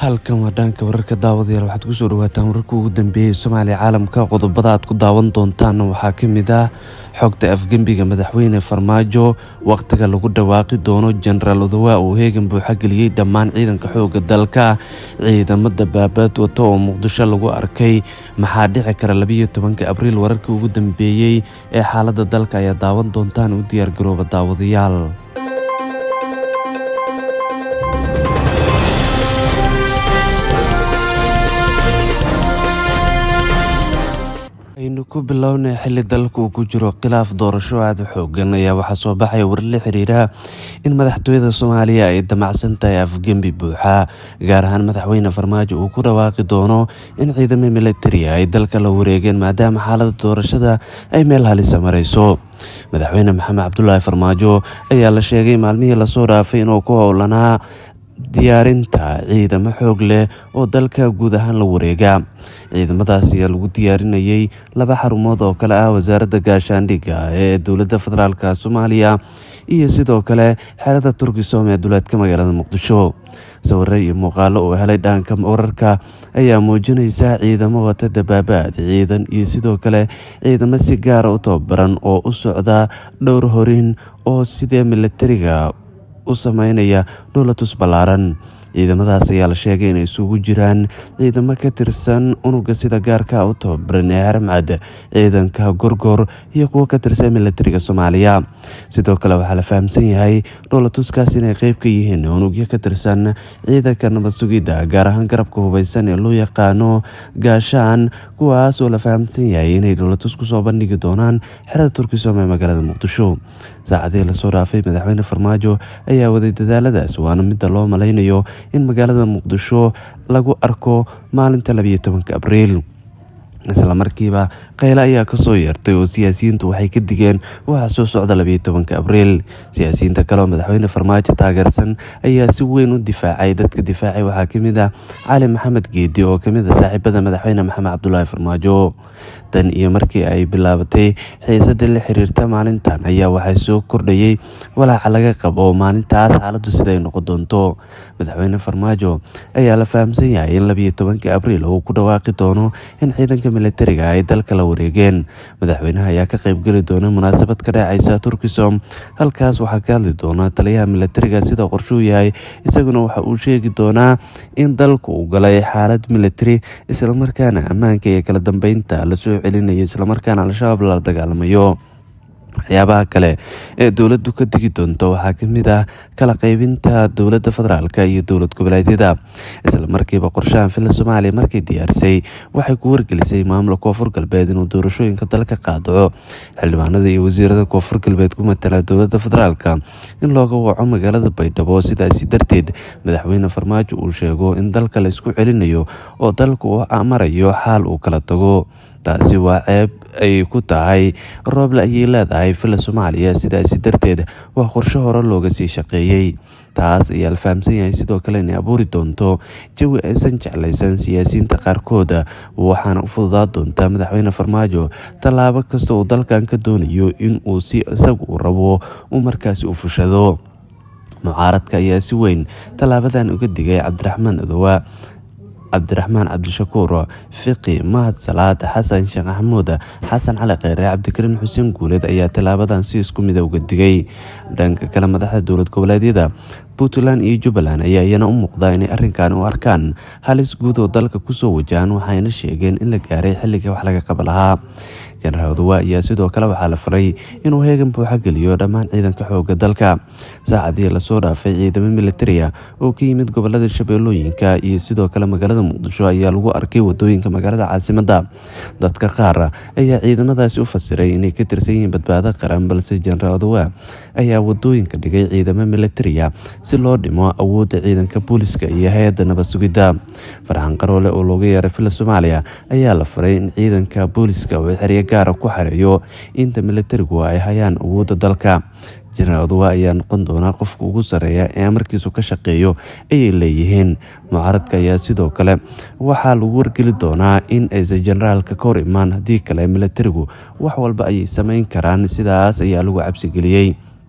halkan waa dhaanka wararka daawadayaal waxaad kusoo dhawaataan wararka ugu dambeeyey soomaaliya caalamka qodobada aad ku daawan doontaan waxaa ka mid ah xogta afgembiga madaxweyne farmaajo wakhtiga lagu dhawaaqi doono jenaraal odawa uu heegan buuxa geliyey dhammaan ciidanka xooga dalka ciidamada baabaad wata oo muqdisho lagu arkay maxaa dhici kara labiyo tobanka abriil wararkii ugu dambeeyey ee xaalada dalka ayaa daawan doontaan u diyaargarooba daawadayaal aynu ku bilownay xili dalka uu ku jiro khilaaf doorasho aada u xoogan ayaa waxaa soo baxaya war la xiriira in madaxtooyada soomaaliya ay damacsan tahay afgembi buuxa gaar ahaan madaxweyne farmaajo uu ku dhawaaqi doono in ciidamo militari ay dalka la wareegeen maadaama xaalada doorashada ay meel halisa marayso madaxweyne maxamed cabdulaahi farmaajo ayaa la sheegay maalmihii lasoo dhaafay inuu ku howlanaa diyaarinta ciidamo xoog leh oo dalka guud ahaan la wareega ciidamadaas ayaa lagu diyaarinayay laba xarumood oo kale ah wasaaradda gaashaandhigga ee dowladda federaalk soomaaliya iyo sidoo kale xerada turkisom ee duleedka magaalada muqdisho sawire iyo muuqaalo oo helay dhaanka wararka ayaa muujinaysa ciidamo wata dabaabaad ciidan iyo sidoo kale ciidamo si gaara u tababaran oo u socda dhowr horin oo sidee militariga u sameynaya dhowlatus ballaaran ciidamadaas ayaa la sheegay inay isugu jiraan ciidamo ka tirsan unuga sida gaarka u tababaran ee haramcad ciidanka gorgor iyo kuwo ka tirsan militariga soomaaliya sidoo kale waxaa la fahamsan yahay dhowlatuskaas inay qeyb ka yihiin unugyo ka tirsan ciidanka nabad sugidda gaar ahaan garabka hubeysan ee loo yaqaano gaashaan kuwaas oo la fahamsan yahay inay dhowlatus kusoo bandhigi doonaan xerada turkisom ee magaalada muqdisho saacadihii lasoo dhaafay madaxweyne farmaajo ayaa waday dadaaladaas waana midda loo malaynayo in magaalada muqdisho lagu arko maalinta labiyo tobanka abriil islamarkiiba qayle ayaa kasoo yeertay oo siyaasiyiintu waxay ka digeen waxa soo socda labiyo tobanka abriil siyaasiyiinta kale oo madaxweyne farmaajo taageersan ayaa si weyn u difaacay dadka difaacay waxaa kamid ah cali maxamed geedi oo kamid ah saaxiibada madaxweyne maxamed cabdulaahi farmaajo tan iyo markii ay bilaabatay xiisada la xiriirta maalintan ayaa waxaa soo kordhayay walaaca laga qabo maalintaas xaaladu siday noqon doonto madaxweyne farmaajo ayaa la fahamsan yahay in labiyo tobanka abriil uu ku dhawaaqi doono in ciidanka militariga ay dalka la wareegeen madaxweynaha ayaa ka qeybgeli doona munaasabad ka dhacaysa turkisom halkaas waxaa ka hadli doona taliyaha militariga sida qorshuu yahay isaguna waxa uu sheegi doonaa in dalku uu galay xaalad militari islamarkaana ammaanka iyo kala dambeynta lasoo celinayo islamarkaana al-shabaab la dagaalamayo waxyaabaha kale ee dowladdu ka digi doonto waxaa kamid ah kala qeybinta dowladda federaalk iyo dowlad goboleedyada islamarkiiba qorshahan filla soomaaliya markay diyaarisay waxay ku wargelisay maamulka koonfur galbeed inuu doorashooyinka dalka qaadaco xildhibaanada iyo wasiirada koonfur galbeed ku matala dowladda federaalk in looga waco magaalada baydhabo sidaasi darteed madaxweyne farmaajo uu sheego in dalka la isku celinayo oo dalka uu marayo xaal uu kala tago taasi waa ceeb ay ku tahay rooble ayay leedahay filla soomaaliya sidaasi darteed waa qorsho hore looga sii shaqeeyey taas ayaa la fahamsan yahay sidoo kale inay abuuri doonto jawi aysan jeclaysan siyaasiyiinta qaarkooda waxaana u fududaa doonta madaxweyne farmaajo tallaabo kasta uu dalkan ka doonayo in uu si isagu u rabo uu markaasi u fushado mucaaradka ayaa si weyn tallaabadan uga digay cabdiraxmaan adowa cabdiraxmaan cabdishakuur fiqi mahad salaad xasan sheekh maxamuud xasan cali kheyre cabdikariin xuseen guuleed ayaa tallaabadan si isku mida uga digay dhanka kale madaxda dowlad goboleedyada puntland iyo jubbaland ayaa iyana u muuqda inay arrinkan u arkaan halis guud oo dalka kusoo wajahan waxayna sheegeen in la gaaray xilligai wax laga qaba lahaa jenaraal odawa ayaa sidoo kale waxaa la faray inuu heegan buuxa geliyo dhammaan ciidanka xooga dalka saacadihii lasoo dhaafay ciidamo militariya oo ka yimid gobolada shabeellooyinka iyo sidoo kale magaalada muqdisho ayaa lagu arkay wadooyinka magaalada caasimada dadka qaar ayaa ciidamadaasi u fasiray inay ka tirsan yihiin badbaado qaran balse jenaraal odawa ayaa wadooyinka dhigay ciidamo militariya si loo dhimo awoodda ciidanka booliska iyo hay-adda nabad sugidda farxan qaroole oo looga yeeray filla soomaaliya ayaa la faray in ciidanka booliska uu xeryo gaara ku xareeyo inta militarigu ay hayaan awoodda dalka jenaraal odawa ayaa noqon doonaa qofka ugu sarreeya ee amarkiisu ka shaqeeyo ayay leeyihiin mucaaradka ayaa sidoo kale waxaa lagu wargeli doonaa in aysan jenaraalka ka hor imaan haddii kale militarigu wax walba ayay sameyn karaan sidaas ayaa lagu cabsigeliyey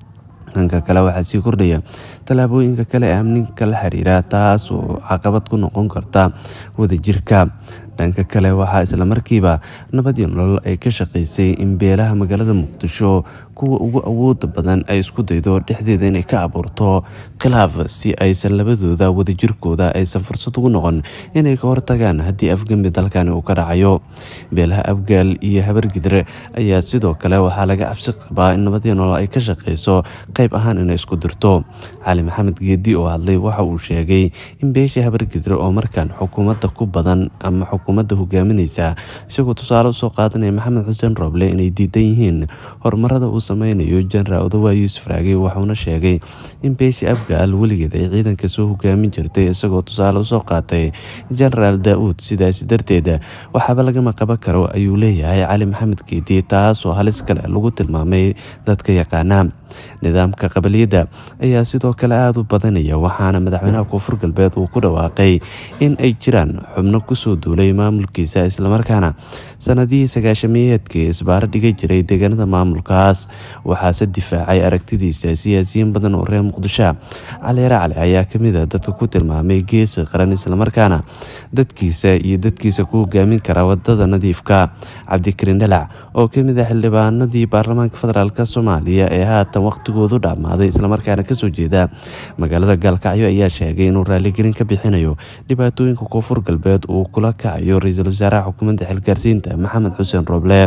dhanka kale waxaa sii kordhaya tallaabooyinka kale ee amniga la xiriira taas oo caqabad ku noqon karta wadajirka dhanka kale waxaa islamarkiiba nabad iyo nolol ay ka shaqaysay in beelaha magaalada muqdisho kuwa ugu awooda badan ay isku daydo dhexdeeda inay ka abuurto khilaaf si aysan labadooda wadajirkooda aysan fursad ugu noqon inay ka hortagaan haddii afgembi dalkani uu ka dhacayo beelaha abgaal iyo habargidre ayaa sidoo kale waxaa laga cabsi qabaa in nabad iyo nolol ay ka shaqayso qayb ahaan inay isku dirto cali maxamed geedi oo hadlay waxa uu sheegay in beesha habargidre oo markaan xukuumadda ku badan ama xukuumadda hogaaminaysa isagoo tusaale usoo qaadanaya maxamed xuseen rooble inay diidan yihiin horumarada uu sameynayo jenaraal odawa yuusuf raage waxuuna sheegay in beesha abgaal weligeed ay ciidanka soo hogaamin jirtay isagoo tusaale usoo qaatay jenaraal daa-uud sidaasi darteed waxaaba lagama qaban karo ayuu leeyahay cali maxamed geedi taasoo halis kale lagu tilmaamay dadka yaqaana nidaamka qabaliyadda ayaa sidoo kale aada u badanaya waxaana madaxweynaha koonfur galbeed uu ku dhawaaqay in ay jiraan xubno kusoo duulay maamulkiisa islamarkaana sanadihii sagaashamiyeedkii isbaaro dhiga jiray deegaanada maamulkaas waxaase difaacay aragtidiisa siyaasiyiin badan oo reer muqdisho cali racli ayaa kamid a dadka ku tilmaamay geesi qaran islamarkaana dadkiisa iyo dadkiisa ku hogaamin kara wadada nadiifka cabdikariin dhalac oo kamid a xildhibaanadii baarlamaanka federaalk soomaaliya ee haatan waqtigoodu dhammaaday islamarkaana kasoo jeeda magaalada gaalkacyo ayaa sheegay inuu raaligelin ka bixinayo dhibaatooyinka koonfur galbeed uu kula kacayo ra-iisul wasaaraha xukuumadda xilgaarsiinta maxamed xuseen rooble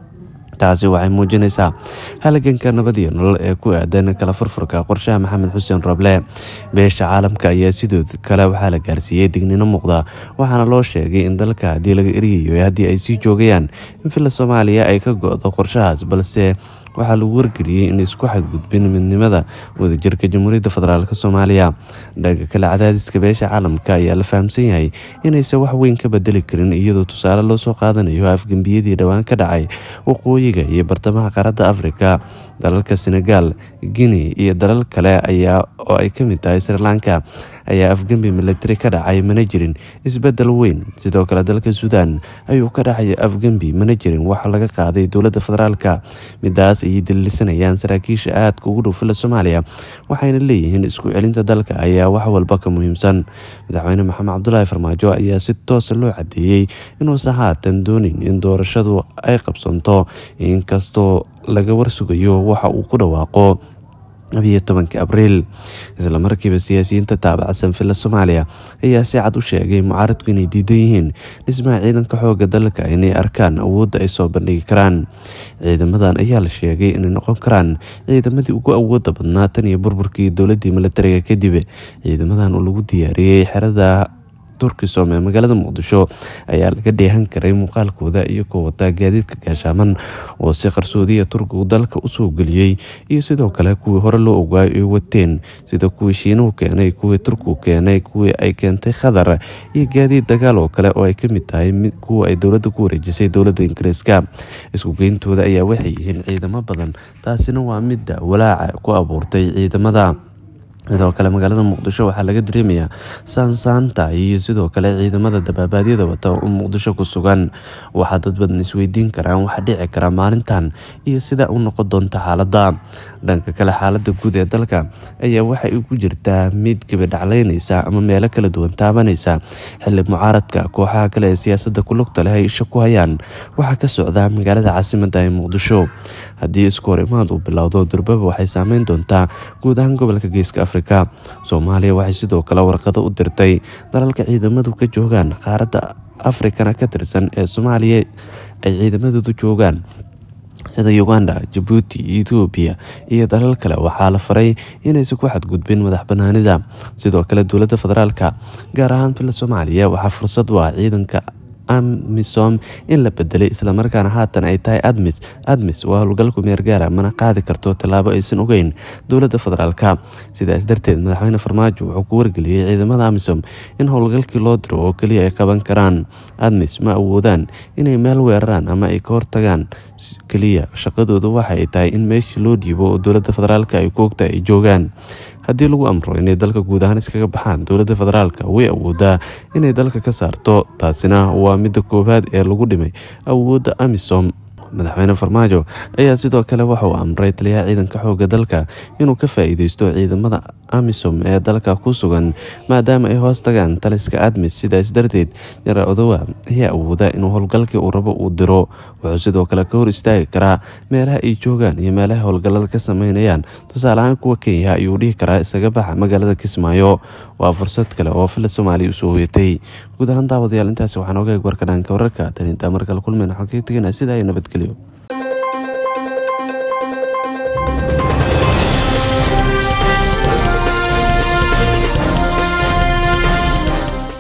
taasi waxay muujinaysaa halaganka nabad iyo nolol ee ku aadan kala furfurka qorshaha maxamed xuseen rooble beesha caalamka ayaa sidoo kale waxaa la gaarsiiyey dignino muuqda waxaana loo sheegay in dalka haddii laga eryayo haddii ay sii joogayaan in villa soomaaliya ay ka go-do qorshahaas balse waxaa lagu wargeliyey in isku xadgudbin midnimada wadajirka jamhuuriyadda federaalk soomaaliya dhaga kale cadaadiska beesha caalamka ayaa la fahamsan yahay inaysan wax weyn ka bedeli karin iyadoo tusaale loo soo qaadanayo afgembiyadii dhowaan ka dhacay waqooyiga iyo bartamaha qaaradda afrika dalalka senegal guinea iyo dalal kale ayaa oo ay kamid tahay sri lanka ayaa afgembi milatari ka dhacay mana jirin isbedel weyn sidoo kale dalka suudan ayuu ka dhacay afgembi mana jirin wax laga qaaday dowladda federaalka midaas ayay daliilsanayaan saraakiisha aadka ugu dhow fila soomaaliya waxayna leeyihiin isku celinta dalka ayaa wax walba ka muhiimsan madaxweyne maxamed cabdulaahi farmaajo ayaa si toosa loo cadeeyey inuusan haatan doonin in doorashadu ay qabsanto inkastoo laga warsugayo waxa uu ku dhawaaqo labiyo tobanka abriil islamarkiiba siyaasiyiinta taabacsan villa soomaaliya ayaa si cad u sheegay mucaaradku inay diidan yihiin dhismaha ciidanka xooga dalka inay arkaan awoodda ay soo bandhigi karaan ciidamadan ayaa la sheegay inay noqon karaan ciidamadii ugu awooda badnaa tan iyo burburkii dowladii milatariga kadib ciidamadan oo lagu diyaariyey xerada turkisom ee magaalada muqdisho ayaa laga dheehan karay muuqaalkooda iyagoo wataa gaadiidka gaashaaman oo si qarsoodiya turkigu dalka usoo geliyey iyo sidoo kale kuwii hore loo ogaayo ay wateen sida kuwii shiinuhu keenay kuwii turkigu keenay kuwii ay keentay khadar iyo gaadiid dagaal oo kale oo ay kamid tahay kuwa ay dowladda ku wareejisay dowladda ingiriiska iskugeyntooda ayaa waxay yihiin ciidamo badan taasina waa midda walaaca ku abuurtay ciidamada sidoo kale magaalada muqdisho waxaa laga dareemayaa saansaanta iyo sidoo kale ciidamada dabaabaadyada wata oo muqdisho ku sugan waxaa dad badan isweydiin karaan waxa dhici kara maalintan iyo sida u noqon doonta xaaladda dhanka kale xaalada guud ee dalka ayaa waxay ku jirtaa mid gabadhacleynaysa ama meelo kala duwan taabanaysa xili mucaaradka kooxaha kale ee siyaasada ku lugta leh ay isha ku hayaan waxaa ka socda magaalada caasimada ee muqdisho haddii isku hor imaad uu bilowdo durbaba waxay saameyn doontaa guud ahaan gobolka geeska afrika soomaaliya waxay sidoo kale warqado u dirtay dalalka ciidamadu ka joogaan qaaradda afrikana ka tirsan ee soomaaliya ay ciidamadoodu joogaan sida uganda jabuuti etoobiya iyo dalal kale waxaa la faray inaysan ku xadgudbin madax banaanida sidoo kale dowladda federaalka gaar ahaan fila soomaaliya waxaa fursad u ah ciidanka amisom in la bedelay islamarkaana haatan ay tahay admis admis waa howlgalku meergaara mana qaadi karto tallaabo aysan ogeyn dowladda federaalka sidaas darteed madaxweyne farmaajo wuxuu ku wargeliyey ciidamada amisom in howlgalkii loo diro oo keliya ay qaban karaan admis ma awoodaan inay meel weeraraan ama ay ka hortagaan keliya shaqadooda waxa ay tahay in meeshii loo dhiibo oo dowladda federaalka ay ku ogtahay ay joogaan haddii lagu amro inay dalka guud ahaan iskaga baxaan dowladda federaalka way awoodaa inay dalka ka saarto taasina waa midda koowaad ee lagu dhimay awoodda amisom madaxweyne farmaajo ayaa sidoo kale waxa uu amray taliyaha ciidanka xooga dalka inuu ka faa-iideysto ciidamada amisom ee dalka ku sugan maadaama ay hoos tagaan taliska admis sidaas darteed jaraal odowa ayaa awooda inuu howlgalkii uu rabo uu diro wuxuu sidoo kale ka hor istaagi karaa meelaha ay joogaan iyo meelaha howlgallada ka sameynayaan tusaale ahaan kuwa kenya ayuu dhihi karaa isaga baxa magaalada kismaayo waa fursad kale oo fila soomaaliya usoo hoyatay guud ahaan daawadayaal intaasi waxaan oga eeg warka dhaanka wararka tan intaa markale kulmeen waxaan kaga teganaa sidaa iyo nabadgelyo